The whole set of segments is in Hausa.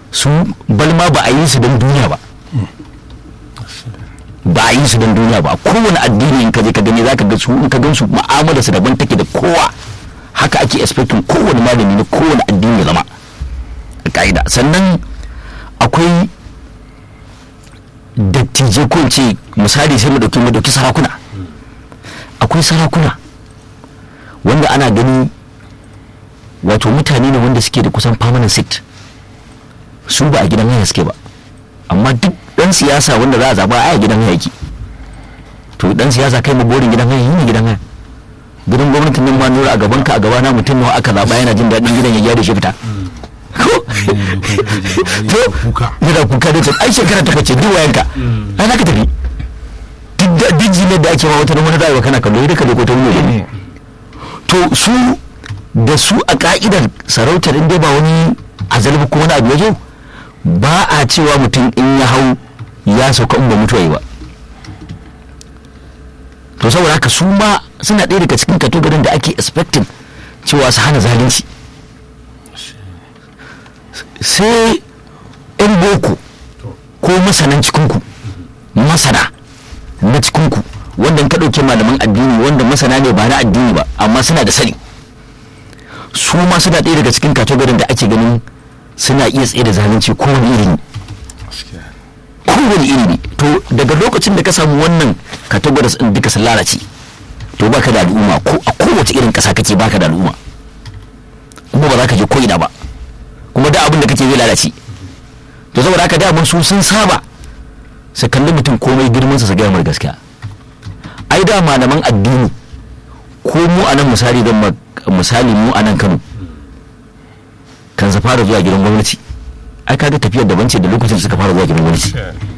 su balma ba a yi su don duniya ba ba a yi su don duniya ba kowane addini in ka je ka gani za ka ga su in ka gan su mu'amala su daban take da kowa haka ake expecting kowane malami na kowane addini ya zama a ka'ida sannan akwai dattijai ko in ce misali sai mu dauki mu dauki sarakuna akwai sarakuna wanda ana gani wato mutane ne wanda suke da kusan permanent seat su ba a gidan haya suke ba amma duk dan siyasa wanda za a zaba a gidan haya yake to dan siyasa kai mu borin gidan haya ne gidan haya gidan gwamnatin nan ma nura a gaban ka a gaba na mutum nawa aka zaba yana jin daɗin gidan ya gyara shi fita ko to yana kuka da ta ai shekara ta bace duk wayanka ai za ka tafi duk ne da ake ma wata wani rayuwa kana kallo da kaje ko ta wuri to su da su a ka'idar sarautar inda ba wani azalbi ko wani abu ya zo ba a cewa mutum in ya hau ya sauka in ba mutuwa yi ba to saboda haka su ma suna ɗaya daga cikin katogarin da ake expecting cewa su hana zalunci sai 'yan boko ko masanan cikinku masana na cikinku wanda ka ɗauke malaman addini wanda masana ne ba na addini ba amma suna da sani su ma suna ɗaya daga cikin katogarin da ake ganin suna iya tsaye da zalunci kowane iri ne kowane iri ne to daga lokacin da ka samu wannan categories din duka sun lalace to baka da al'umma ko a kowace irin ƙasa kake baka da al'umma kuma ba za ka je ko ina ba kuma da abin da kake zai lalace to saboda haka da su sun saba su kalli mutum komai girman sa su gaya mar gaskiya ai da malaman addini ko mu a nan misali don misali mu a nan Kano kan su fara zuwa gidan gwamnati ai kaga tafiyar daban ce da lokacin da suka fara zuwa gidan gwamnati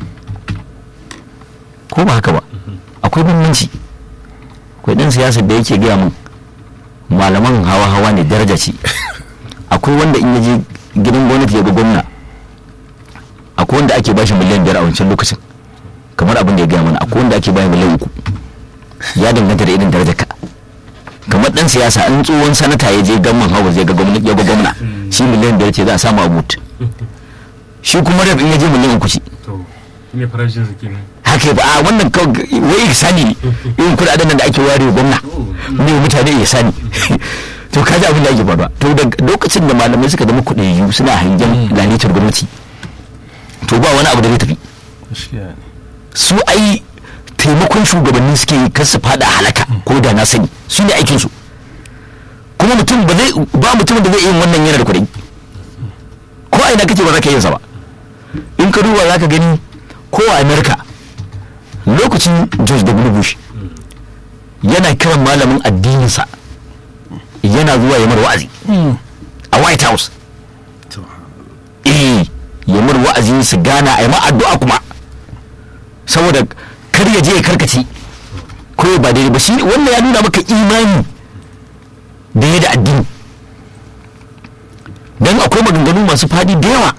ko ba haka ba akwai bambanci akwai dan siyasar da yake gaya min malaman hawa hawa ne daraja ce akwai wanda in yaje gidan gwamnati ya ga gwamna akwai wanda ake bashi miliyan biyar a wancan lokacin kamar abin da ya gaya mana akwai wanda ake bashi miliyan uku ya danganta da irin darajar ka kamar dan siyasa in tsohon sanata ya je gamman hawa zai ga gwamna ya ga gwamna shi miliyan biyar ce za a samu a but shi kuma rab in ya je miliyan uku ce ne farashin su kenan haka ba a wannan wai ihsani ne irin kudaden nan da ake ware gwamna ne mutane ihsani to kaji abin da ake faruwa to da lokacin da malamai suka zama kuɗi suna hangen lalitar gwamnati to ba wani abu da zai tafi su ai taimakon shugabanni suke yi kar su fada halaka ko da na sani su ne aikinsu kuma mutum ba zai ba mutum da zai yin wannan yana da kuɗi ko a ina kake ba za ka yin sa ba in ka duba za ka gani ko a america lokacin george w bush yana kiran malamin addininsa yana zuwa ya wa'azi a white house eh ya mar wa'azi su gana a yi addu'a kuma saboda kar ya je ya karkace ko ba daidai ba shi wannan ya nuna maka imani da ya da addini don akwai maganganu masu fadi da yawa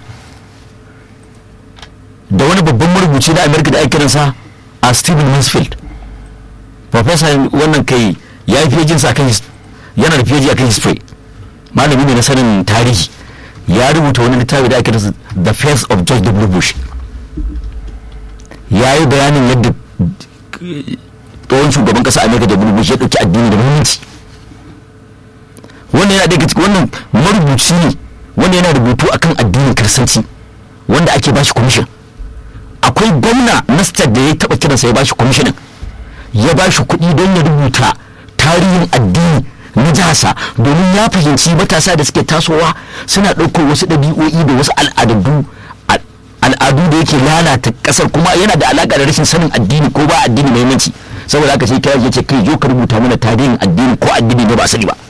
da wani babban marubuci na amerika da ake kiransa a stephen mansfield professor wannan kai ya yi fiye jinsa kan yana da fiye a kan history malami ne na sanin tarihi ya rubuta wani littafi da ake kiransa the face of george w bush ya yi bayanin yadda tsohon shugaban kasa amerika da bush ya ɗauki addini da muhimmanci wannan yana daga cikin wannan marubuci ne wanda yana rubutu akan addinin kiristanci wanda ake bashi commission akwai gwamna na state da ya taba kiransa ya bashi kwamishinin ya bashi kuɗi don ya rubuta tarihin addini na jihasa domin ya fahimci matasa da suke tasowa suna ɗaukar wasu ɗabi'o'i da wasu al'adu al'adu da yake lalata ƙasar kuma yana da alaƙa da rashin sanin addini ko ba addini muhimmanci saboda haka sai kira ya ce kai zo ka rubuta mana tarihin addini ko addini ne ba sani ba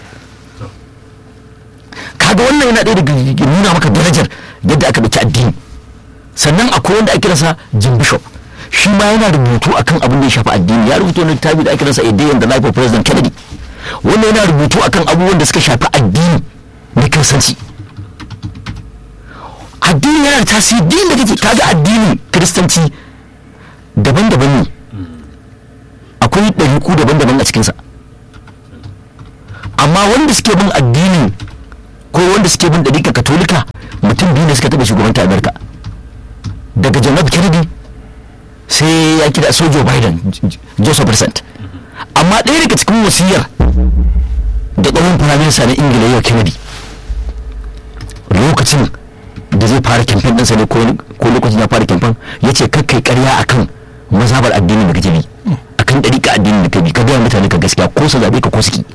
kaga wannan yana ɗaya daga nuna maka darajar yadda aka ɗauki addini sannan akwai wanda ake rasa jim bishop shi ma yana rubutu akan abin da ya shafi addini ya rubuta wani littafi da ake rasa a day in the life of president kennedy wanda yana rubutu akan abubuwan da suka shafi addini na kiristanci addini yana da tasiri din da kake kaga addini kiristanci daban-daban ne akwai ɗariku daban-daban a cikinsa amma wanda suke bin addini ko wanda suke bin ɗarika katolika mutum biyu ne suka taɓa shugabanta amerika daga john f kennedy sai ya kira so joe biden J- joseph present amma ɗaya daga cikin wasiyar da tsohon firaminista na ingila yau kennedy lokacin da zai fara kyamfen ɗinsa ne ko ko lokacin ya fara kyamfen ya ce kakkai karya akan mazabar addinin da kake bi akan ɗariƙa addinin da kake bi ka gaya mutane ka gaskiya ko su zaɓe ka ko su ki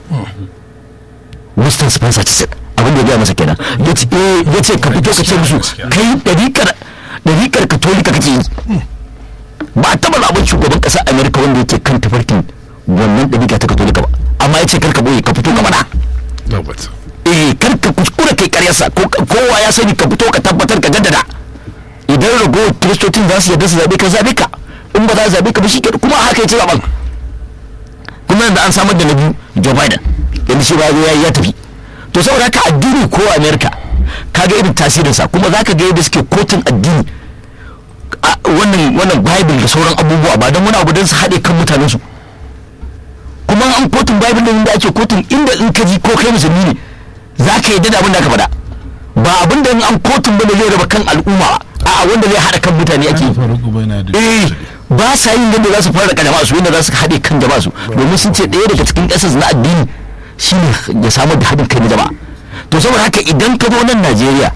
Winston Spencer Chiswick abin da ya gaya masa kenan ya ce eh, ya ce ka fito ka ce musu kai ɗariƙar ɗariƙar katolika kake yi ba a taɓa zaɓen shugaban ƙasar amerika wanda yake kan tafarkin wannan ɗariƙa ta katolika ba amma ya ce kar ka boye ka fito ka faɗa tabbata eh kar ka kuskura kai karyarsa ko kowa ya sani ka fito ka tabbatar ka jaddada idan ragowar kiristocin za su yarda su zabe ka zabe ka in ba za su zabe ka ba shi ke kuma haka ya ci zaben kuma yanzu an samar da na biyu joe biden yanzu shi ba ya ya tafi to saboda haka addini ko america ka ga irin tasirinsa kuma za ka ga yadda suke kotun addini a wannan wannan bible da sauran abubuwa ba don wani abu don su haɗe kan mutanensu kuma an kotun bible din da ake kotun inda in ka ji ko kai musulmi ne za ka yi da abin da aka faɗa ba abin da in an kotun bane zai raba kan al'umma ba a'a wanda zai haɗa kan mutane ake yi faruku bai na da eh ba sa yin yadda za su fara jama'a su yadda za su haɗe kan jama'a su domin sun ce ɗaya daga cikin ƙasas na addini shine ya samar da haɗin kai na jama'a to saboda haka idan ka zo nan Najeriya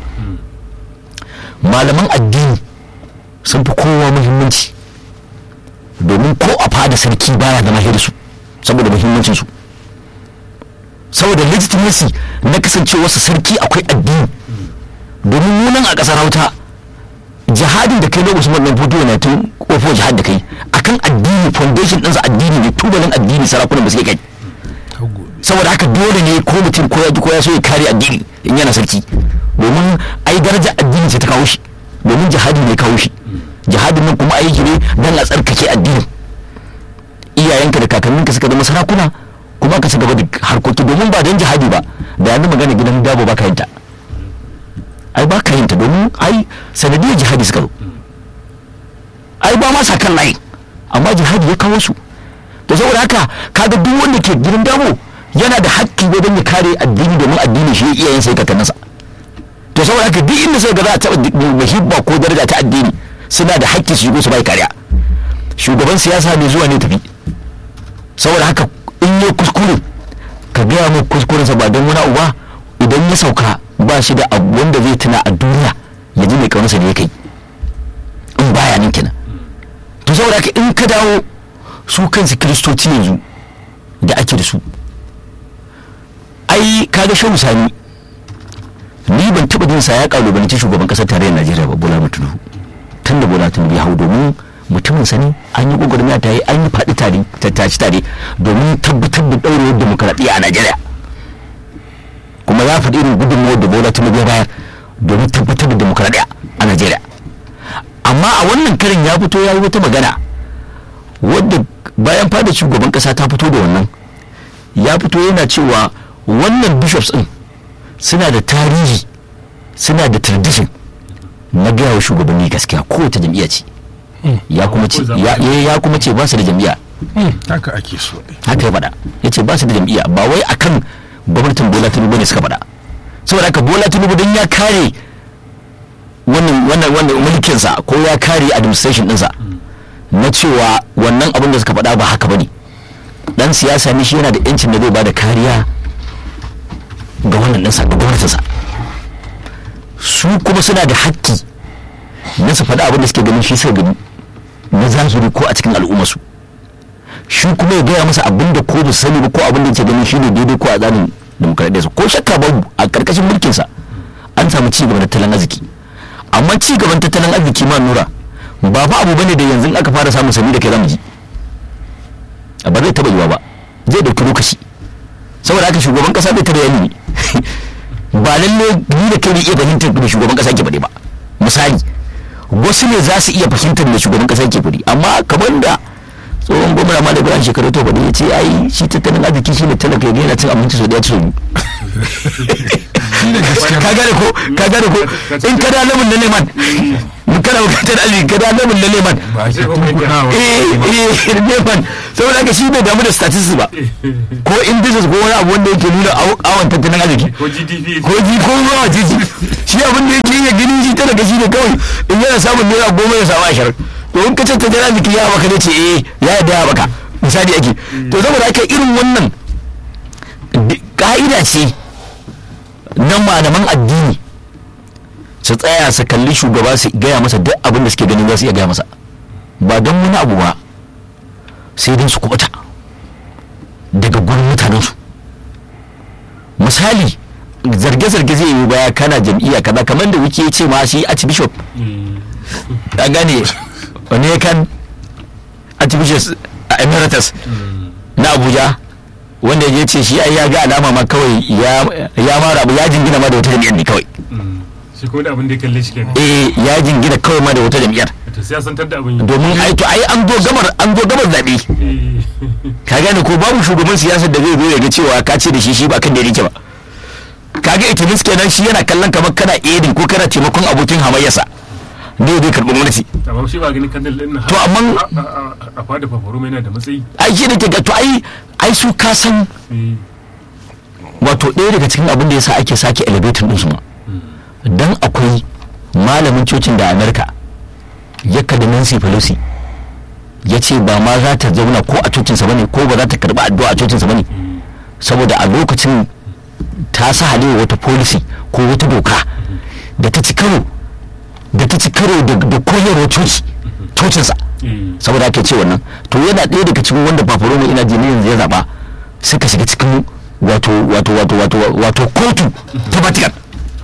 malaman addini sun fi kowa muhimmanci domin ko a fada sarki baya zama da su saboda muhimmancin su saboda legitimacy na kasancewarsa sarki akwai addini domin munan a ƙasar hauta jihadin da kai na usman dan fito na tun kofo jihad da kai akan addini foundation ɗinsa addini ne tubalin addini sarakunan ba su kai saboda haka dole ne ko mutum ko ya ji ko ya so ya kare addini in yana sarki domin ai daraja addini ce ta kawo shi domin jihadi ne kawo shi jihadin nan kuma aiki ne dan a tsarkake addinin iyayenka da kakanninka suka zama sarakuna kuma ka ci gaba da harkoki domin ba don jihadi ba da yanzu magana gidan dabo ba ka yinta ai ba ka yinta domin ai sanadiyar jihadi suka zo ai ba ma sa kan layi amma jihadi ya kawo su to saboda haka kaga duk wanda ke gidan dabo yana da hakki wajen ya kare addini domin addini shi iyayensa ya kakanninsa to saboda haka duk inda sai ga za a taɓa muhibba ko daraja ta addini suna da hakki su shigo su bai kariya shugaban siyasa ne zuwa ne tafi saboda haka in yi kuskure ka gaya mu kuskurensa ba don wani abu ba idan ya sauka ba shi da abu wanda zai tuna a duniya ya ji mai kaunarsa ne ya kai in baya nan kenan to saboda haka in ka dawo su kansu kiristoci yanzu da ake da su ai kaga shehu sani ni ban taba jin sa ya kalubalanci shugaban kasar tarayyar najeriya ba bola tinubu tun da bola tinubu ya hau domin mutumin sani an yi gwagwarmaya ta yi an yi faɗi tare tattaci tare domin tabbatar da ɗaurewar demokaradiyya a najeriya kuma ya faɗi irin gudunmawar da bola tinubu ya bayar domin tabbatar da demokaradiyya a najeriya amma a wannan karin ya fito ya yi wata magana wadda bayan fada shugaban kasa ta fito da wannan ya fito yana cewa wannan bishops din suna da tarihi suna da tradition na gaya wa shugabanni gaskiya kowace jam'iyya ce ya kuma ce ya ya kuma ce ba su da jam'iyya haka ake so haka ya faɗa ya ce ba su da jam'iyya ba wai akan gwamnatin bola tinubu ne suka faɗa saboda haka bola tinubu don ya kare wannan wannan wannan mulkinsa ko ya kare administration ɗinsa na cewa wannan abin da suka faɗa ba haka bane dan siyasa ne shi yana da yancin da zai ba da kariya ga wannan ɗinsa ga gwamnatinsa su kuma suna da hakki na su faɗa abin da suke ganin shi suka gani na zahiri ko a cikin al'ummarsu shi kuma ya gaya masa abin da ko ba sani ba ko abin da yake ganin shi ne daidai ko a tsarin demokaradiyyarsa ko shakka babu a ƙarƙashin mulkinsa an samu ci gaba da tattalin arziki amma ci gaban tattalin arziki ma nura ba fa abu bane da yanzu aka fara samun sani da kai zamu ji ba zai taba yiwa ba zai dauki lokaci saboda haka shugaban kasa bai tare yani ba lalle ni da kai ne iya fahimtar da shugaban kasa ke faɗi ba misali wasu ne za su iya fahimtar da shugaban kasa ke faɗi amma kamar da tsohon gwamna ma da ibrahim shekaru to faɗi ya ce ai shi tattalin arziki shi ne talaka ya yana cin abinci sau daya ci ka gane ko ka gane ko in ka da lamun na leman in kana bukatar arziki ka da lamun na leman ba ake tunkunawa eh eh leman saboda haka shi bai damu da statistics ba ko indices ko wani abu wanda yake nuna awon tattalin arziki ko gdp ko ji ko ruwa jiji shi abin da yake ya gani shi ta daga shi ne kawai in yana samun naira goma ya samu ashirin to in ka ce ta jira zikiri ya baka ne ce eh ya yadda ya baka misali ake to saboda haka irin wannan di- ka'ida ce na malaman addini su tsaya su kalli shugaba su gaya masa duk abin da suke ganin za su iya gaya masa ba don wani abu ba sai don su kubuta daga gurin mutanensu misali zarge-zarge zai yi baya kana jam'iyya kaza kamar da wuke ce ma shi archbishop a gane wani ya kan archbishop a emeritus na abuja wanda ya ce shi ai ya ga alama ma kawai ya ya mara abu ya jingina ma da wata jam'iyyar ne kawai shi kuma da abin da ya kalle shi kenan eh ya jingina kawai ma da wata jam'iyyar to sai ya santar da abin yi domin ai to ai an zo gamar an zo gamar zabe Eh, ka gane ko babu shugaban siyasar da zai zo ya ga cewa ka ce da shi shi ba kan da yake ba kaga ita mis kenan shi yana kallon kamar kana edin ko kana taimakon abokin hamayyarsa ne zai karɓi gwamnati amma shi ba ganin kandil din nan To, amma- a- a- a- a fada fafaru yana da matsayi ai shi da ke ga to ai ai su ka san Eh, wato ɗaya daga cikin abin da yasa ake sake elevator ɗinsu ma dan akwai malamin cocin da amerika ya kada nancy pelosi ya ce ba ma za ta zauna ko a cocinsa bane ko ba za ta karɓi addu'a a cocinsa bane saboda a lokacin ta sa halewa wata policy ko wata doka da ta ci karo da ta ci karo da da koyarwar coci cocinsa eh, saboda ake ce wannan to yana ɗaya daga cikin wanda paparoma ina jini yanzu ya zaɓa suka shiga cikin wato wato wato wato wato kotu ta vatican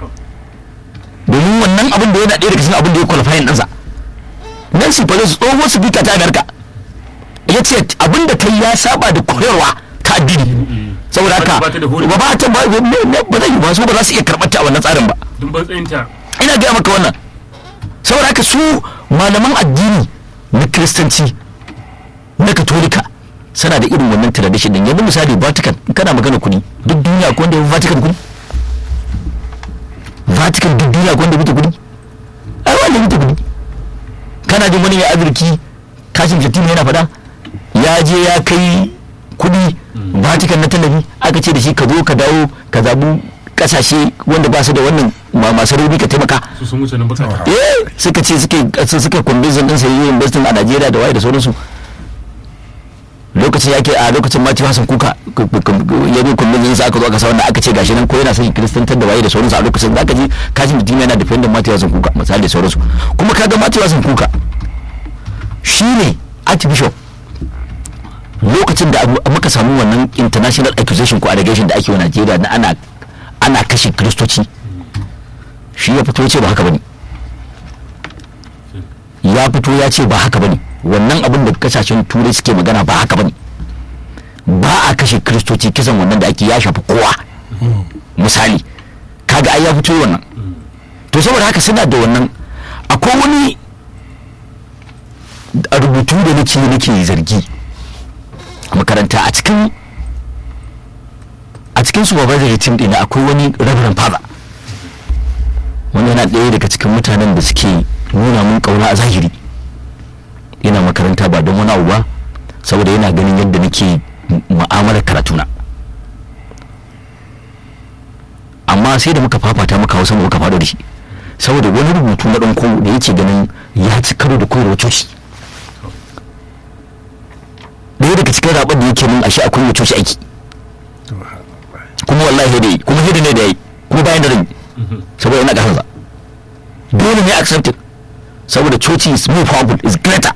domin wannan abin da yana ɗaya daga cikin abin da ya qualifying ɗansa nancy pelosi tsohon speaker ta america ya ce abin da ta yi ya saba da koyarwa ta addini saboda haka Ba ta da hurumi. ba ba ta ba ba zai yi ba su ba za su iya karɓar ta a wannan tsarin ba dun ban tsayinta ina gaya maka wannan saboda haka su malaman addini na kiristanci na katolika suna da irin wannan tradition din yanzu misali vatican in kana magana kuɗi duk duniya ko wanda ya fi vatican kuɗi vatican duk duniya ko wanda ya fi ta kuɗi ai wanda ya fi ta kuɗi kana jin wani mai afirki kashin shatima yana faɗa ya je ya kai kuɗi vatican na tallafi aka ce da shi ka zo ka dawo ka zabu kasashe wanda ba su da wannan ma- masu rauni ka taimaka su sun wuce nan bukata eh suka ce suke su suka convince din sai yin investing a Najeriya da waye da sauransu lokacin yake a lokacin Mati Hassan Kuka k- k- k- ya zo convince sa aka zo aka sa wannan aka ce gashi nan ko yana son kristantar da waye da sauransu a lokacin zaka ji kashin mutum yana defending Mati Hassan Kuka misali da sauransu kuma kaga Mati Hassan Kuka shine archbishop lokacin da abu- muka samu wannan international accusation ko allegation da ake wa Najeriya na ana ana kashe kristoci shi ya fito ya ce ba haka bane ya fito ya ce ba haka bane wannan abin da kasashen turai suke magana ba haka bane ba a kashe kristoci kisan wannan da ake ya shafi kowa misali kaga ai ya fito wannan to saboda haka suna da wannan akwai wani a rubutu da nake nake zargi a makaranta a cikin a cikin supervisory team ɗina akwai wani reverend father wani yana ɗaya daga cikin mutanen da suke nuna mun ƙauna a zahiri yana makaranta ba don wani abu ba saboda yana ganin yadda nake mu- mu'amalar karatuna amma sai da muka fafata muka hausa muka faɗo da shi saboda wani rubutu na ɗanko da yake ganin ya ci karo da koyarwa coci ɗaya daga cikin zaɓen da yake mun ashe akwai wa coci aiki kuma wallahi da yi kuma hidda ne da yi kuma bayan da rai saboda ina ƙasarsa dole ne accepted saboda coci is more powerful is greater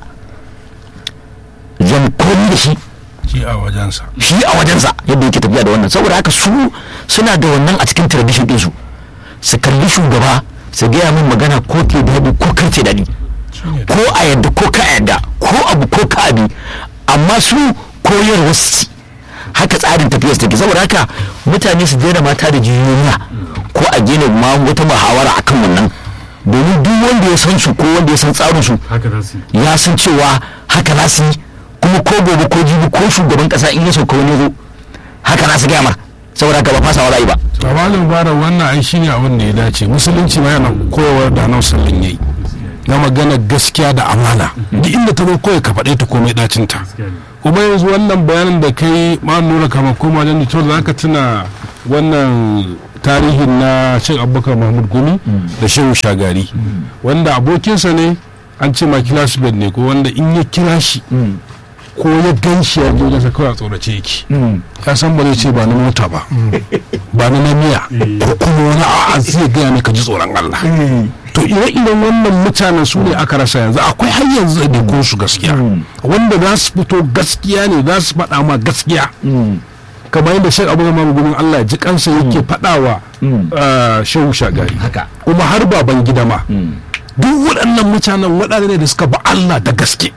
zan komi da shi shi a wajensa shi a wajensa yadda yake tafiya da wannan saboda haka su suna da wannan a cikin tradition ɗinsu su kalli shugaba su gaya min magana ko ke daɗi ko kar ce daɗi ko a yadda ko ka yadda ko abu ko ka abi amma su koyarwa su ci haka tsarin tafiyar take saboda haka mutane su daina mata da jiyoyiya ko a gina ma wata muhawara akan wannan domin duk wanda ya san su ko wanda ya san tsarin su haka za su yi ya san cewa haka za su yi kuma ko gobe ko jibi ko shugaban kasa in ya sauka wani zo haka za su gaya mar saboda haka ba fasawa za yi ba tabalin bara wannan ai shine abin da ya dace musulunci ma yana koyarwar da nan sallin yayi na magana gaskiya da amana duk inda ta zo kawai ka faɗe ta komai dacin ta gaskiya ne kuma yanzu wannan bayanin da kai ma nuna kama koma wajen da cewa zaka tuna wannan tarihin na cin abubakar mahmud gumi da shehu shagari wanda abokinsa ne an ce ma classmate ne ko wanda in ya kira shi ko ya gan shi ya je wajensa kawai a tsorace yake ya san ba zai ce ba na mota ba ba na na miya ko kuma wani a'a zai gaya ne ka ji tsoron Allah to ire-iren wannan mutanen su ne aka rasa yanzu akwai har yanzu da ko su gaskiya wanda za su fito gaskiya ne za su faɗa ma gaskiya kamar yadda shek abu zama gudun Allah ya ji kansa yake faɗawa ah, shehu shagari haka kuma har baban gida ma duk waɗannan mutanen waɗanda ne da suka ba Allah da gaske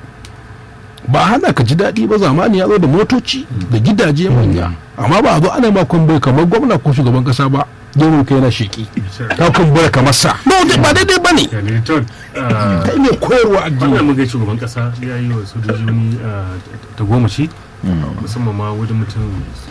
ba a hana ka ji daɗi ba zamani ya zo da motoci da gidaje manya amma ba a zo ana ma kwambai kamar gwamna ko shugaban kasa ba gero kai yana sheki ka kumbura kamar sa ba dai- ba daidai ba ne yani to ah, kai ne koyarwa wannan addini mun ga shugaban kasa ya yi wa sojoji wani ah, ta goma shi musamman ma wajen mutum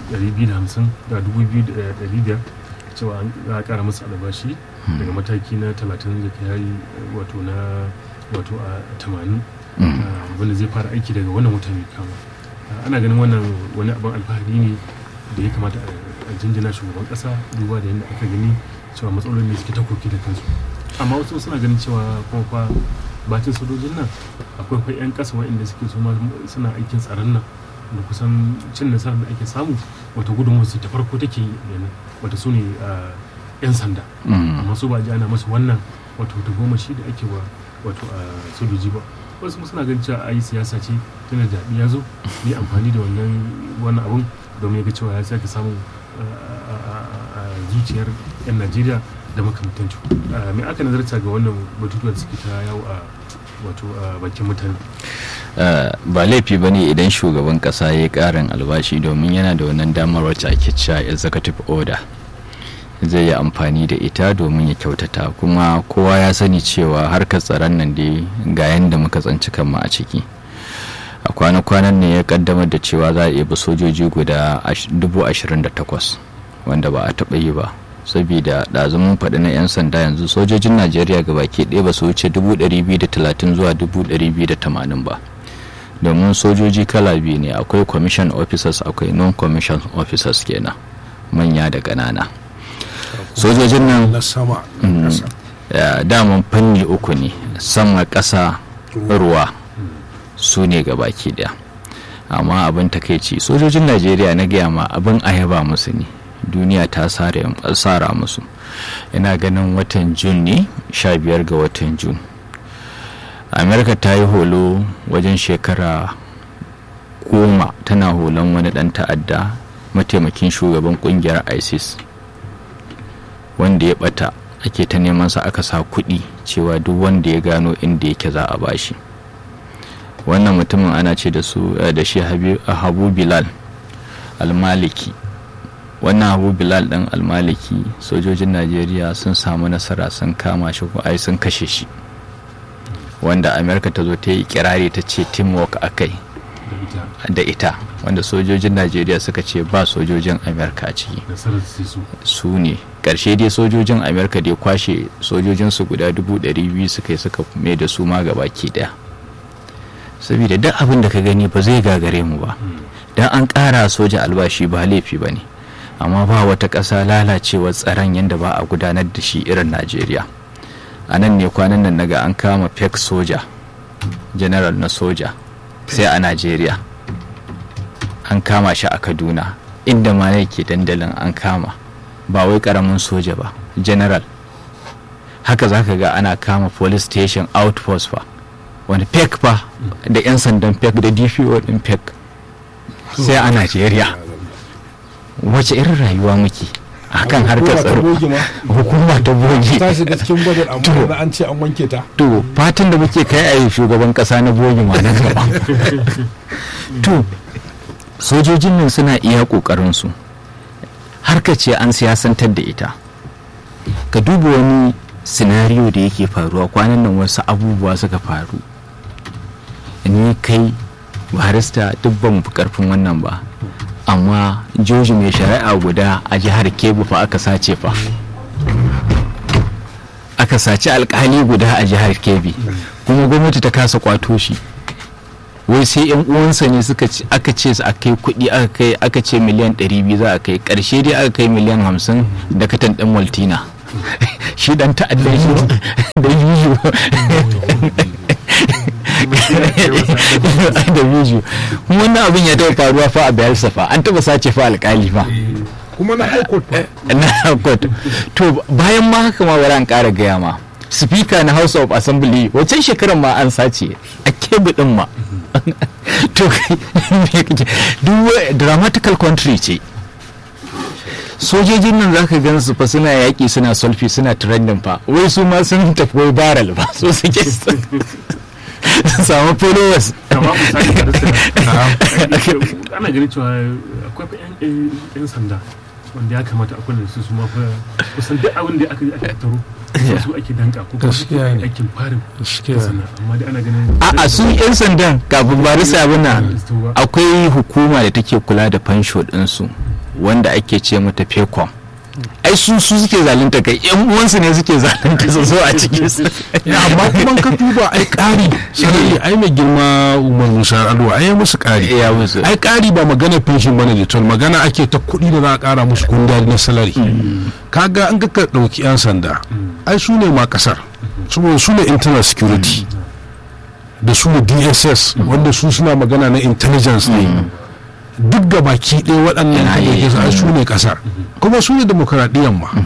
250 da 2,500 cewa an za a kara musu albashi daga mataki na 30 da ke hari wato na wato a 80 ah, wanda zai fara aiki daga wannan wata mai kama Ah, ana ganin wannan wani abin alfahari ne da ya kamata a a jinjina shugaban kasa duba da yadda aka gani cewa matsalolin ne suke ta koki da kansu amma wasu suna ganin cewa kuma fa bacin sojojin nan akwai fa 'yan kasa waɗanda suke su ma suna aikin tsaron nan da kusan cin nasarar da ake samu wata gudunmuwa su ta farko take yana wata su ne ah, 'yan sanda amma su ba ji ana masu wannan wato ta goma shi da ake wa wato a sojoji ba wasu kuma suna ganin cewa ai siyasa ce tana zaɓi ya zo yi amfani da wannan wannan abun domin ya ga cewa ya sake samun ah, ah, ah, ah, zuciyar 'yan najeriya da makamantancu me aka nazarta ga wannan batutuwa da suke ta yawo a wato a bakin mutane Uh, ba laifi ba ne idan shugaban kasa ya yi karin albashi domin yana da wannan damar wacce ake cewa executive order zai yi amfani da ita domin ya kyautata kuma kowa ya sani cewa harkar tsaron nan dai ga yadda muka tsanci kanmu a ciki a kwana-kwanan ne ya kaddamar da cewa za a iya sojoji guda ash- dubu ashirin da takwas wanda ba a taɓa yi ba saboda ɗazumin faɗi na 'yan sanda yanzu sojojin najeriya ga baki ɗaya ba su wuce dubu ɗari biyu da talatin zuwa dubu ɗari biyu da tamanin ba domin sojoji kala biyu ne akwai commission officers akwai non-commission officers kenan manya da ƙanana sojojin nan na sama da ƙasa. ya, daman fanni uku ne sama ƙasa ruwa su ne baki daya amma abin takaici sojojin najeriya na gaya ma abin ayaba musu ne duniya ta sare- tsara musu ina ganin watan jun ne 15 ga watan jun amerika ta yi holo wajen shekara goma tana holon wani dan ta'adda mataimakin shugaban kungiyar isis wanda ya bata ake ta neman sa aka sa kuɗi cewa duk wanda ya gano inda yake za a bashi wannan mutumin ana ce da su eh, da shi Habi- habu bilal almaliki wannan habu bilal ɗin almaliki sojojin najeriya sun samu nasara sun kama shi ko ai sun kashe shi wanda amerika ta zo ta yi kirari ta ce teamwork a kai da ita da ita wanda sojojin najeriya suka ce ba sojojin amerika a ciki nasarar sai su su ne ƙarshe dai sojojin amerika da ya kwashe sojojinsu guda dubu ɗari biyu suka yi suka mai da su ma gabaki ɗaya saboda duk abin da ka gani ba zai gagare mu ba dan an ƙara soja albashi ba laifi ba ne amma ba wata ƙasa lalacewar tsaron yadda ba a gudanar da shi irin najeriya a nan ne kwanan nan naga an kama fake soja general na soja sai a najeriya an kama shi a kaduna inda ma yake dandalin an kama ba wai karamin soja ba general haka za ka ga ana kama police station outpost fa wani pek fa da 'yan sandan pek da dpo din pek sai a najeriya wace irin rayuwa muke a kan harkar Hukuma ta tsaro bogi ma hukuma ta bogi ta shiga cikin budget amma da an ce an wanke ta to fatan da muke kai a yi shugaban kasa na bogi ma na gaba to sojojin nan suna iya kokarinsu harka ce an siyasantar da ita ka duba wani sinariyo da yake faruwa kwanan nan wasu abubuwa suka faru ni kai barista duk ba mu fi karfin wannan ba amma joji mai shari'a guda a jihar kebbi fa aka sace fa aka saci alkali guda a jihar kebbi kuma gwamnati ta kasa kwato shi wai sai yan uwansa ne suka ce aka ce su akai kuɗi aka kai aka ce miliyan 200 za a kai karshe dai aka kai miliyan 50 da katan ɗin maltina shi dan ta'adda shi da yiwu da yiwu wannan abin ya taɓa faruwa fa a bayelsa fa an taɓa sace fa alƙali fa kuma na high court fa na court to bayan ma haka ma bari an ƙara gaya ma speaker na house of assembly wancan shekarar ma an sace a kebu din ma to duk dramatical country ce sojojin nan zaka gan su fa suna yaƙi suna sulfi suna trending fa wai su ma sun tafi wai baral ba so suke su samu followers kama misali da rasa ana ganin cewa akwai fa yan yan sanda wanda ya kamata a kula da su su ma fa kusan duk abin da aka aka taro su ake danka ko kuma Gaskiya ne. aikin farin Gaskiya. sana amma dai ana ganin a'a su 'yan sandan kafin barisa abuna akwai hukuma da take kula da fansho ɗinsu wanda ake ce mata fecom ai su su suke zalunta kai yan uwansu ne suke zalunta su zo a cikin su ya amma kuma ka duba ai ƙari sai ai mai girma umar musa alwa ai musu ƙari ya musu ai ƙari ba magana pension bane da tol magana ake ta kuɗi da za a ƙara musu kundari na salari kaga an ka ɗauki 'yan sanda ai su ne ma ƙasar saboda su ne internal security da su ne dss wanda su suna magana na intelligence ne duk ga baki ɗaya waɗannan Yana ka ɗauke yi. su ai su ne ƙasar kuma su ne demokaradiyyar ma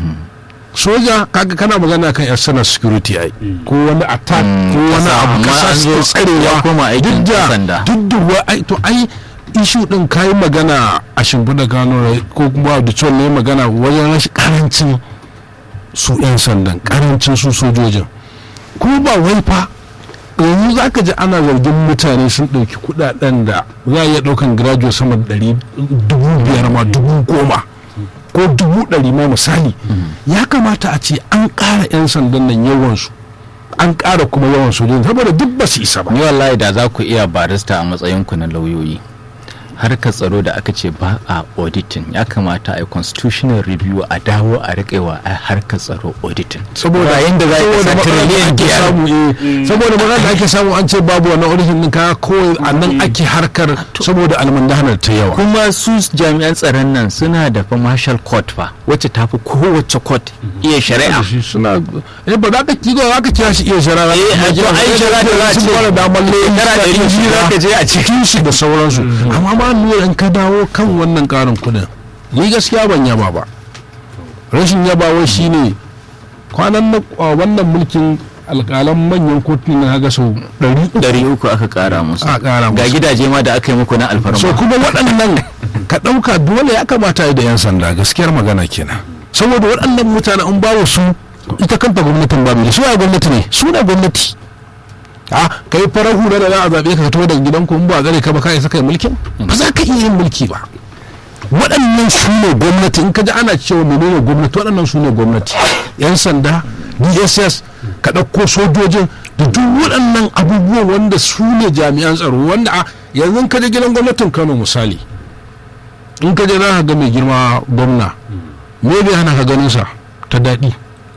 soja kaga kana magana kan external security ai ko wani attack ko wani Kasa, abu amma kasa an su zo- tsarewa ya koma aikin duk da sanda. duk da wa ai to ai ishu din kayi magana a shimfiɗa gano ko kuma da cewa ne magana wajen rashin karancin su 'yan sandan karancin su sojojin kuma ba wai fa yanzu za ka ji ana zargin mutane sun ɗauki kuɗaɗen da za a iya ɗaukan graduate sama da ɗari dubu biyar ma dubu goma ko dubu ɗari ma misali ya kamata a ce an ƙara 'yan sandan nan yawansu an ƙara kuma yawan sojojin saboda duk ba su isa ba ni wallahi da za ku iya barista a matsayin ku na lauyoyi harkar tsaro da aka ce ba a auditing ya kamata a yi constitutional review a dawo a riƙewa a harkar tsaro auditing saboda Bayan da za ka saboda sa matsalar da trillion ake biyar. samu eh, saboda matsalar da ake samu an ce babu wannan audition din kaya kawai a nan ake harkar saboda almundahanar ta yawa kuma su jami'an tsaron nan suna da fa marshal court fa wacce tafi kowace court iya shari'a shi suna eh ba za ka kigo za ka kira shi iya shara Eh, a to ai shara da za a ce fara damar shekara ɗari biyu za ka je a cikin shi da sauransu amma ma lura in ka dawo kan wannan karin kudin ni gaskiya ban yaba ba rashin yabawa shine kwanan na a wannan mulkin alƙalan manyan kotu na ga sau ɗari uku ɗari uku aka ƙara musu a ƙara ga musu gidaje ma da aka yi muku na alfarma so kuma waɗannan ka ɗauka dole ya kamata yi da 'yan sanda gaskiyar magana kenan saboda waɗannan mutane an bawa su ita kanta gwamnatin babu da su ya gwamnati ne su ne gwamnati a kai farar hula da za a zaɓe ka ka taho daga gidanku in ba a gare ka ba ka isa kai mulkin ba za ka iya yin mulki ba waɗannan su ne gwamnati in ka ji ana cewa menene gwamnati waɗannan su ne gwamnati 'yan sanda dss ka ɗauko sojojin da duk waɗannan abubuwan wanda su ne jami'an tsaro wanda a yanzu ka je gidan gwamnatin kano misali in ka je za ka ga mai girma gwamna me bai hana ka ganin sa ta daɗi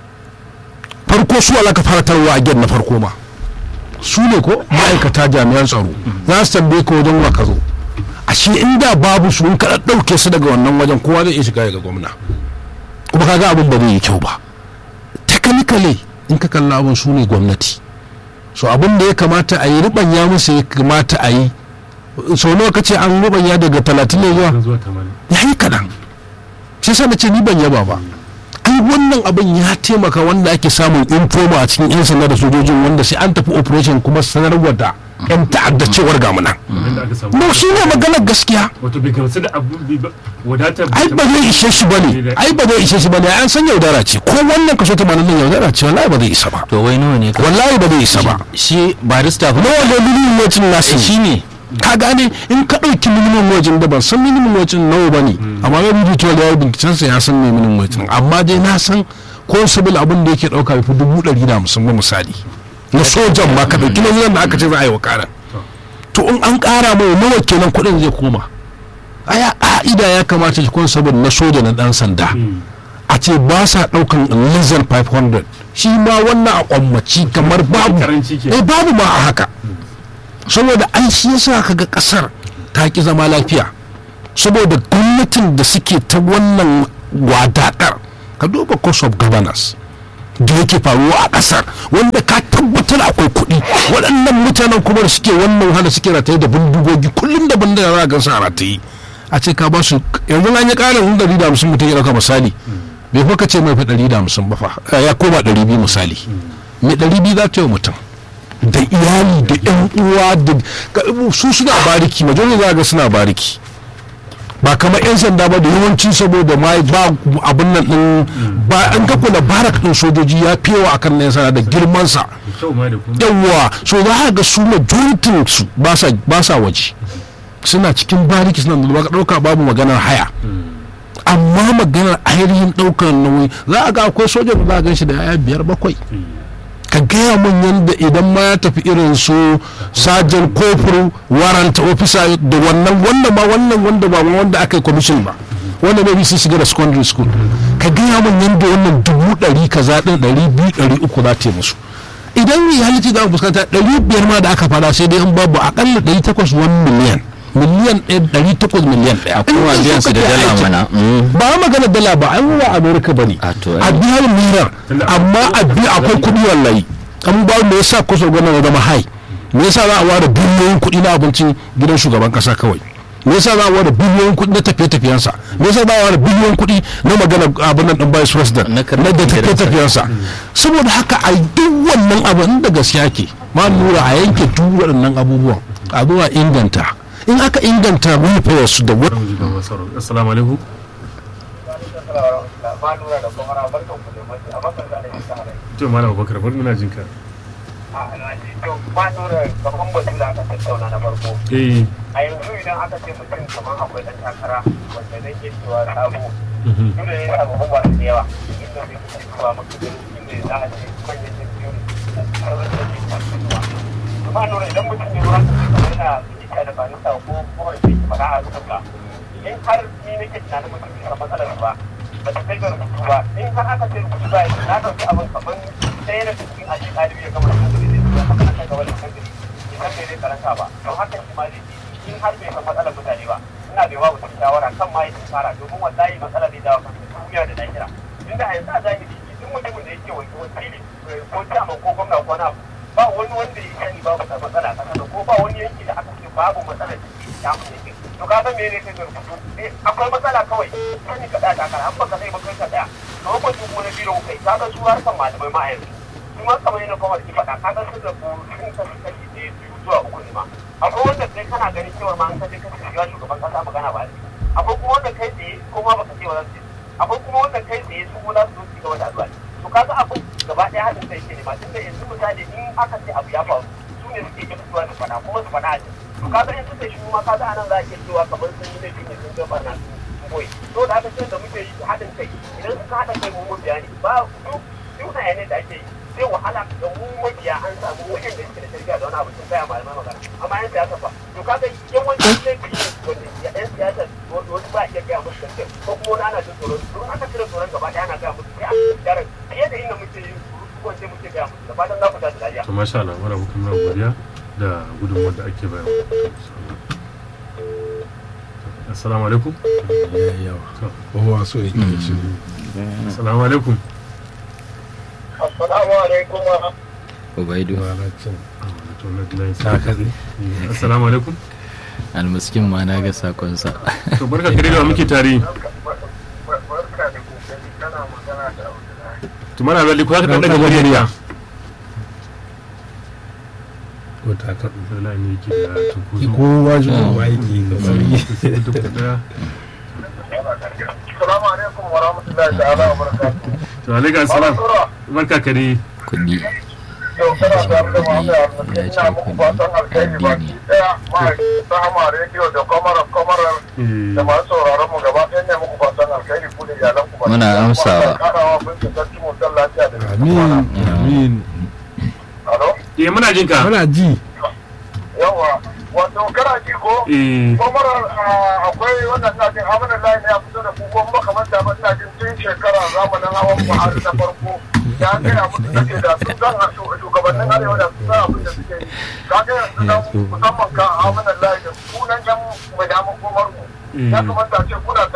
farko su ala ka fara tarwa a gidan na farko ma su ne ko ma'aikata jami'an tsaro za su tambaye ka wajen wa ka zo ashe inda babu su in ka ɗauke su daga wannan wajen kowa zai iya shiga ga gwamna kuma kaga abin ba zai yi kyau ba technically in ka kalla abin su ne gwamnati so abin da ya kamata a yi ribanya musu ya kamata a yi sau nawa kace an ribanya daga talatin ne zuwa zuwa tamanin ya yi kaɗan shi sa na ce ni ban yaba ba ai wannan abin ya taimaka wanda ake samun informa a cikin 'yan sanda da sojojin wanda sai an tafi operation kuma sanarwa da 'yan ta'adda cewar gamunan wanda aka samu no shi ne maganar gaskiya wato bai gamsu da abu bai ba wadatar ai ba zai ishe shi bane ai ba zai ishe shi bane an san yaudara ce ko wannan kaso 80 din yaudara ce wallahi ba zai isa ba to wai nawa ne ka wallahi ba zai isa ba shi barista fa nawa ne minimum wage nasu shi ne ka gane in ka ɗauki minimum wage da ban san minimum wage nawa ba ne amma ya rubuta cewa da ya binciken sa ya san me minimum wage amma dai na san constable abin da yake ɗauka bai fi dubu ɗari da hamsin ba misali na sojan ma ka ɗauki na da aka ce za a yi wa ƙara to in an ƙara mai nawa kenan kuɗin zai koma aya ƙa'ida ya kamata shi constable na soja na ɗan sanda a ce ba sa ɗaukan less than 500 shi ma wannan a kwammaci kamar babu karanci ke eh babu ma a haka saboda an shi yasa kaga kasar ta ki zama lafiya saboda gwamnatin da suke ta wannan wadaƙar ka duba cost of governance da yake faruwa a kasar wanda ka tabbatar akwai kuɗi waɗannan mutanen kuma da suke wannan wahala suke rataye da bindigogi kullum da bindiga za a gansu a rataye a ce ka ba su yanzu an yi ƙarin ɗari da hamsin mutum ya ɗauka misali bai fa ka ce mai fa ɗari da hamsin ba fa eh, ya koma ɗari biyu misali mai ɗari biyu za ta yi wa mutum da iyali da yan uwa da ka- su suna bariki majalisar za ga suna bariki ba kamar yan sanda ba da yawanci saboda ma ba abin nan din ba an ga kula barak din sojoji ya fi yawa akan na yan sanda da girman sa da kyau ma da kuma yawa so za ka ga su majoritin su ba sa ba sa waje suna cikin bariki suna da dauka babu maganar haya amma maganar ainihin daukar nauyi za a ga akwai sojan da za a gan shi da yaya biyar bakwai ka gaya min yadda idan ma ya tafi irin su sajan kofur warrant officer da wannan wannan ma wannan wanda ba ma wanda aka yi commission ba wanda maybe sun shiga da secondary school ka gaya min yadda wannan dubu ɗari kaza ɗin ɗari biyu ɗari uku za ta yi musu idan reality za mu fuskanta ɗari biyar ma da aka fara sai dai in babu akalla ɗari takwas wani miliyan miliyan ɗaya ɗari takwas miliyan ɗaya a kuma In biyan su da suka kai dala aikin- mana mm. ba a magana dala ba an wa amerika ba ne A to, a biya mirar amma a biya akwai kuɗi wallahi an ba me yasa kusa gwamnati ya zama hai me yasa za a ware biliyoyin kuɗi na abincin gidan shugaban kasa kawai me yasa za a ware biliyoyin kuɗi na tafiye-tafiyensa me yasa za a ware biliyoyin kuɗi na magana abin nan ɗin vice president Na na karɓar da gidansa. tafiye-tafiyensa saboda haka a duk wannan abin da gaskiya ke ma lura a yanke duk waɗannan abubuwan a zuwa inganta in aka inganta welfare su da Bari mu ji ga masu sauraro. assalamu alaikum to malam abubakar bari muna jin ka eh a yanzu idan aka ce mutum kamar akwai ɗan takara wanda zai iya cewa sabo mhm. dole ne samu ba da yawa inda zai fi cewa maka da inda za a ce manyan jam'iyyun sauran da ke kasuwa amma nuna idan mutum ne ruwan da zai yana fita da fanisa ko kuma da ke fara a suka in har ni nake tunanin mutum bisa matsalar ba ba ta kai ga rubutu ba in har aka ce rubutu ba na ɗauki abin kamar ɗaya daga cikin aji ɗalibi ya gama rubutu da zai zuwa haka aka gaba da kankari idan bai zai karanta ba don haka shi ma zai in har bai san matsalar mutane ba ina bai babu cikin shawara kan ma yi fara domin wallahi matsalar zai dawo kan duniya da lahira inda a yanzu a zahiri duk mutumin da yake wani wakili ko chairman ko gwamna ko na ba wani wanda ya sani babu da matsala a ƙasa ko ba wani yanki da aka ce babu matsala da ke samun yankin to ka san me ne kai da rubutu eh akwai matsala kawai sani ka ɗaya takara an baka sai ba kai ka ɗaya kamar mutum ko na biro kai ka ga su harkar malamai ma a yanzu su ma kamar yana kuma ki faɗa ka ga sun da sun kashi kashi ɗaya biyu zuwa uku ne ma akwai wanda kai kana ganin cewa ma an kaje ka shiga shugaban kasa magana ba ne akwai kuma wanda kai tsaye ko ma baka ce wa za su ce akwai kuma wanda kai tsaye su kuma za su zo su gaba da addu'a ne to kaga abin gaba ɗaya haɗin kai ke ne ma tunda yanzu misali in aka ce abu ya faru su ne suke iya fitowa su faɗa kuma su faɗa a can to kaga in suka shi ma kaga anan za a iya cewa kamar sun yi laifi ne sun gaba na sun boye to da aka ce da muke yi haɗin kai idan suka haɗa kai mu mabiya ne ba duk duk hayanai da ake yi zai wahala da mu mabiya an samu wajen da suke da shirya da wani abu sun gaya malamai magana amma yan siyasa ba to kaga yawancin laifi ne wanda yan siyasa wani ba iya gaya musu gaskiya ko kuma wani ana jin tsoron don aka cire tsoron gaba ɗaya ana gaya musu sai a gyara fiye da inda muke yin ko sai muke gaya musu da fatan za ku tashi lafiya. to masha Allah wani abokan muna godiya da gudunmuwar da ake bayarwa assalamu alaikum kowa so yake ci assalamu alaikum Assalamu alaikum wa ubaidu to na line ta katse Eh, assalamu alaikum almuskin ma na ga sakonsa to barka kare da muke tare barka da kokari kana magana da Abdullahi. to mana lalli ko haka dan daga murya ko ta katse wallahi ne yake da tunkuzu kowa shi kowa yake da sauri sai duk da daya Assalamu alaikum wa rahmatullahi ta'ala wa barakatuhu. to alaikum assalam Sura, barka kare kuɗi yau kana tare da Muhammad Al-Maskin ina muku fatan alkhairi baki daya ma'aikata Hama Radio da kwamarar kwamarar eh da masu sauraron mu gaba ɗaya ne muku fatan alkhairi ku da iyalan ku baki Muna ɗaya. amsawa. Allah ya karawa bincin sarki mu dan lafiya da amin amin Alo? eh muna jin ka muna ji Yawa, wato kana ji ko? eh kwamarar akwai wannan na jin amina layi ne a fito da kuko makamanta ba ina jin tun shekara zamanin hawan buhari na farko ya gaya musu da ke da su zan a shugabannin arewa da su san abin da suke yi ka kaga yanzu nan musamman kan amunan layi da sunan yan madaman gomar mu ya kamata a ce kuna